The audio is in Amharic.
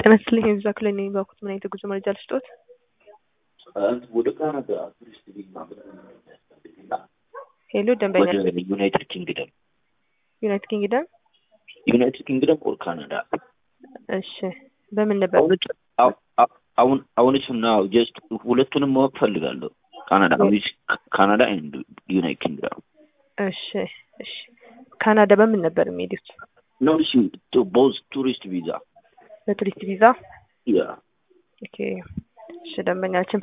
ጤና ይስጥልኝ የቪዛ ክልል ነኝ። ባኩት ምን አይነት የጉዞ መረጃ ልስጦት? ወደ ካናዳ ቱሪስት ቪዛ ሄሎ ደንበኛ ወደ ዩናይትድ ኪንግደም ዩናይትድ ኪንግደም። ዩናይትድ ኪንግደም ኦር ካናዳ እሺ በምን ነበር? አሁን አሁን አሁንስ ናው ጀስት ሁለቱንም ማወቅ ፈልጋለሁ። ካናዳ ካናዳ ኤንድ ዩናይትድ ኪንግደም እሺ እሺ ካናዳ በምን ነበር የሚሄዱት? ነው እሺ ቦዝ ቱሪስት ቪዛ በቱሪስት ቪዛ። ያ ኦኬ እሺ ደንበኛችን